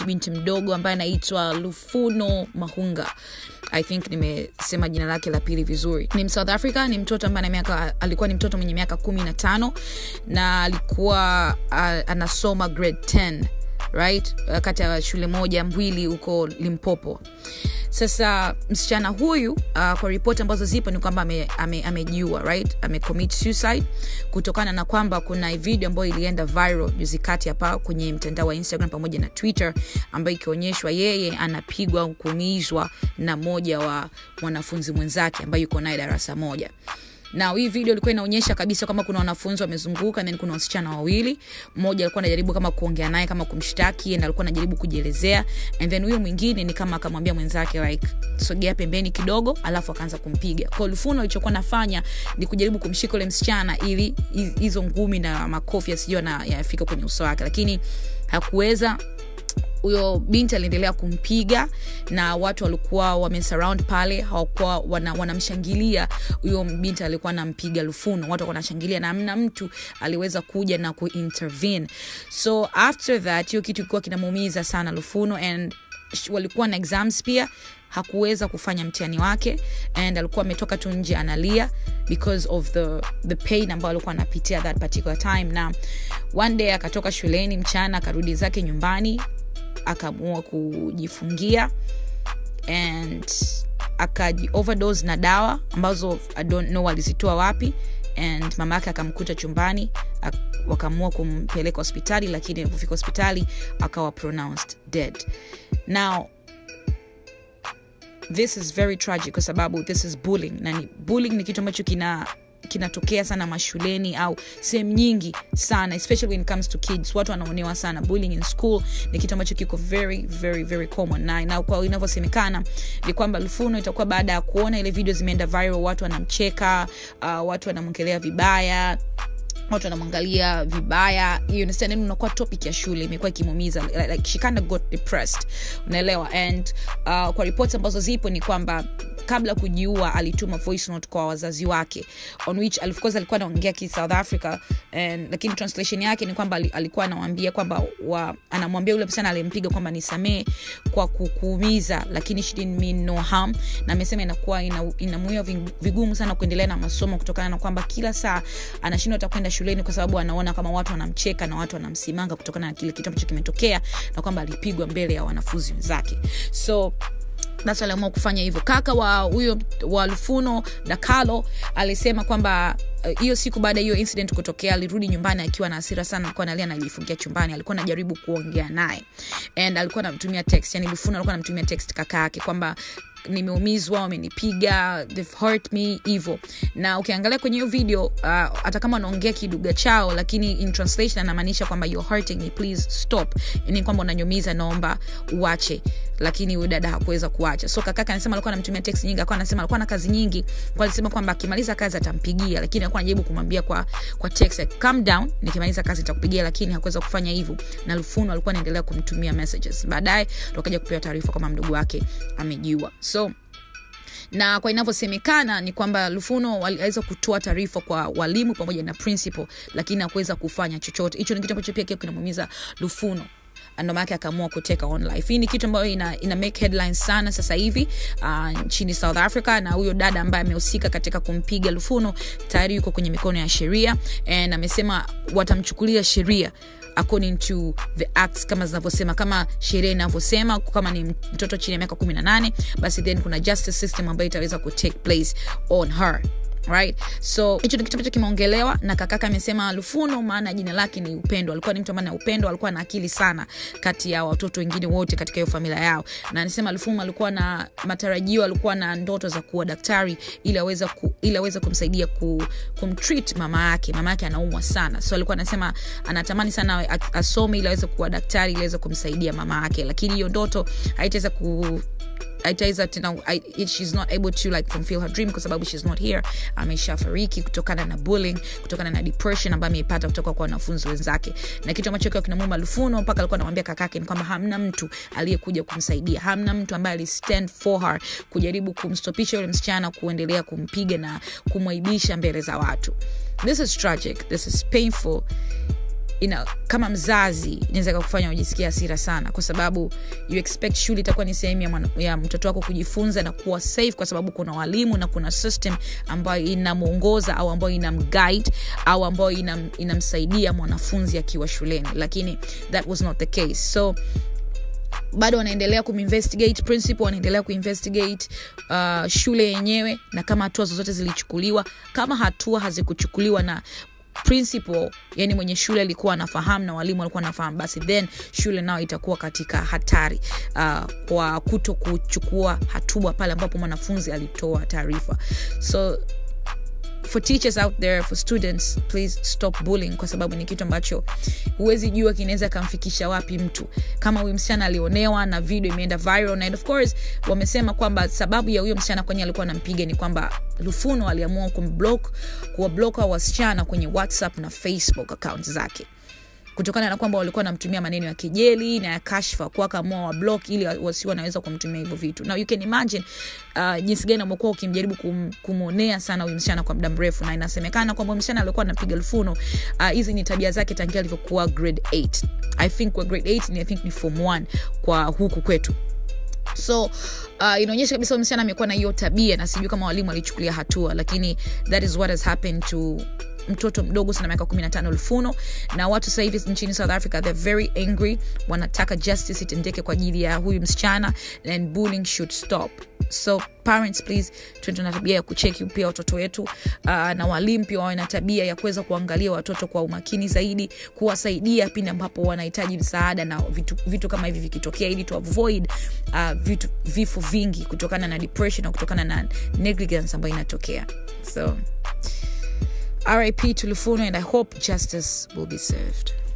binti mdogo ambaye anaitwa lufuno mahunga i think nimesema jina lake la pili vizuri ni msouth africa ni mtoto ambaye ana miaka alikuwa ni mtoto mwenye miaka kumi na tano na alikuwa uh, anasoma grade 10 right kati ya shule moja mbili huko limpopo sasa msichana huyu uh, kwa ripoti ambazo zipo ni kwamba amejiua ame, ame right amecommit suicide kutokana na kwamba kuna video ambayo ilienda viral juzi kati hapa kwenye mtandao wa instagram pamoja na twitter ambayo ikionyeshwa yeye anapigwa au kuumizwa na mmoja wa mwanafunzi mwenzake ambaye yuko naye darasa moja na hii video ilikuwa inaonyesha kabisa kwamba kuna wanafunzi wamezunguka then kuna wasichana wawili mmoja alikuwa anajaribu kama kuongea naye kama kumshtaki na alikuwa anajaribu kujielezea and then huyo mwingine ni kama akamwambia mwenzake like sogea pembeni kidogo alafu akaanza kumpiga kwa lufuno alichokuwa nafanya ni kujaribu kumshika ule msichana ili hizo ngumi na makofi yasijua na yafika kwenye uso wake lakini hakuweza huyo binti aliendelea kumpiga na watu walikuwa wamesurround pale hawakuwa wanamshangilia wana huyo binti alikuwa anampiga lufuno watu wanashangilia na amna mtu aliweza kuja na kuintervene so after that hiyo kitu ilikuwa kinamuumiza sana lufuno and walikuwa na exams pia hakuweza kufanya mtihani wake and alikuwa ametoka tu nje analia because of the, the pain ambayo alikuwa anapitia that particular time na one day akatoka shuleni mchana akarudi zake nyumbani akaamua kujifungia and akaji overdose na dawa ambazo i don't know alizitoa wapi and mama yake akamkuta chumbani wakaamua kumpeleka hospitali lakini alipofika hospitali akawa pronounced dead now this is very tragic kwa sababu this is bullying na ni, bullying ni kitu ambacho kina kinatokea sana mashuleni au sehemu nyingi sana especially when it comes to kids watu wanaonewa sana bullying in school ni kitu ambacho kiko very very very common na, na kwa inavyosemekana ni kwamba lufuno itakuwa baada ya kuona ile video zimeenda viral watu wanamcheka uh, watu wanamwongelea vibaya watu wanamwangalia vibaya you understand yani unakuwa topic ya shule imekuwa ikimumiza like, like she kind of got depressed unaelewa and uh, kwa ripoti ambazo zipo ni kwamba kabla kujiua alituma voice note kwa wazazi wake on which of course alikuwa anaongea ki south africa and, lakini translation yake ni kwamba alikuwa anawambia kwamba wa, anamwambia yule msichana alimpiga kwamba nisamee kwa kukuumiza lakini she didn't mean no harm na amesema inakuwa inamuia ina vigumu sana kuendelea na masomo kutokana na kwamba kila saa anashindwa hata kwenda shuleni kwa sababu anaona kama watu wanamcheka na watu wanamsimanga kutokana na kile kitu ambacho kimetokea na kwamba alipigwa mbele ya wanafunzi wenzake so basi aliamua kufanya hivyo kaka wa huyo wa lufuno dakalo alisema kwamba hiyo uh, siku baada ya hiyo incident kutokea alirudi nyumbani akiwa na hasira sana alikuwa analia najifungia chumbani alikuwa anajaribu kuongea naye and alikuwa anamtumia text yani lufuno alikuwa anamtumia text kaka yake kwamba nimeumizwa wamenipiga they've hurt me hivo na ukiangalia kwenye hiyo video uh, hata kama anaongea kiduga chao lakini in translation anamaanisha kwamba you're hurting me please stop yani kwamba unanyumiza naomba uache lakini huyu dada hakuweza kuacha so kakaka anasema alikuwa anamtumia text nyingi alikuwa anasema alikuwa na kazi nyingi kwa alisema kwamba akimaliza kazi atampigia lakini alikuwa anajaribu kumwambia kwa kwa text like, calm down nikimaliza kazi nitakupigia lakini hakuweza kufanya hivyo na lufuno alikuwa anaendelea kumtumia messages baadaye tukaja kupewa taarifa kwamba mdogo wake amejiua so na kwa inavyosemekana ni kwamba lufuno aliweza kutoa taarifa kwa walimu pamoja na principal lakini hakuweza kufanya chochote hicho ni kitu ambacho pia kinamuumiza lufuno ndo maake akaamua kuteka on life hii ni kitu ambayo ina, ina make headlines sana sasa hivi uh, nchini south africa na huyo dada ambaye amehusika katika kumpiga lufuno tayari yuko kwenye mikono ya sheria and amesema watamchukulia sheria according to the acts kama zinavyosema kama sheria inavyosema kama ni mtoto chini ya miaka kumi na nane basi then kuna justice system ambayo itaweza kutake place on her right so hicho ni kitu ambacho kimeongelewa na kakaka amesema lufuno maana jina lake ni upendo alikuwa ni mtu ambaye na upendo alikuwa na akili sana kati ya watoto wengine wote katika hiyo familia yao na anasema lufuno alikuwa na matarajio alikuwa na ndoto za kuwa daktari ili aweze ku, ili aweze kumsaidia ku, kumtreat mama yake mama yake anaumwa sana so alikuwa anasema anatamani sana asome ili aweze kuwa daktari ili aweze kumsaidia mama yake lakini hiyo ndoto haitaweza ku itaweza tena she's not able to like fulfill her dream kwa sababu she's not here ameshafariki kutokana na bullying kutokana na depression ambayo ameipata kutoka kwa wanafunzi wenzake na kitu ambacho kiwa kinamuma lufuno mpaka alikuwa anamwambia kakake ni kwamba hamna mtu aliyekuja kumsaidia hamna mtu ambaye alistand for her kujaribu kumstopisha yule msichana kuendelea kumpiga na kumwaibisha mbele za watu this is tragic this is painful ina kama mzazi inaweza kakufanya ujisikia hasira sana kwa sababu you expect shule itakuwa ni sehemu ya, mwana- ya mtoto wako kujifunza na kuwa safe kwa sababu kuna walimu na kuna system ambayo inamwongoza au ambayo inamguide au ambayo inam, inamsaidia mwanafunzi akiwa shuleni lakini that was not the case so bado wanaendelea kuminvestigate principal wanaendelea kuinvestigate uh, shule yenyewe na kama hatua zozote zilichukuliwa kama hatua hazikuchukuliwa na principal yani mwenye shule alikuwa anafahamu na walimu walikuwa anafahamu basi then shule nao itakuwa katika hatari uh, kwa kuto kuchukua hatua pale ambapo mwanafunzi alitoa taarifa so for teachers out there for students please stop bullying kwa sababu ni kitu ambacho huwezi jua kinaweza kamfikisha wapi mtu kama huyu msichana alionewa na video imeenda viral and of course wamesema kwamba sababu ya huyo msichana kwenye alikuwa anampiga ni kwamba lufuno aliamua kumblock kuwabloka wasichana kwenye whatsapp na facebook account zake kutokana na kwamba walikuwa wanamtumia maneno ya kejeli na ya kashfa kwa akaamua wa block ili wasi wanaweza kumtumia hivyo vitu now you can imagine uh, jinsi gani amekuwa ukimjaribu kum, kumwonea sana huyu msichana kwa muda mrefu na inasemekana kwamba msichana alikuwa anapiga lufuno hizi uh, ni tabia zake tangia alivyokuwa grade 8 i think kwa grade 8 ni, i think ni form 1 kwa huku kwetu so uh, inaonyesha kabisa huyu msichana amekuwa na hiyo tabia na sijui kama walimu walichukulia hatua lakini that is what has happened to mtoto mdogo sana miaka 15 lufuno na watu sasa hivi nchini south africa they're very angry wanataka justice itendeke kwa ajili ya huyu msichana and bullying should stop so parents please tuende na tabia ya kucheki pia watoto wetu uh, na walimu pia wawe na tabia ya kuweza kuangalia watoto kwa umakini zaidi kuwasaidia pindi ambapo wanahitaji msaada na vitu, vitu kama hivi vikitokea ili tu avoid uh, vitu, vifo vingi kutokana na depression na kutokana na negligence ambayo inatokea so rip to lufuno and i hope justice will be served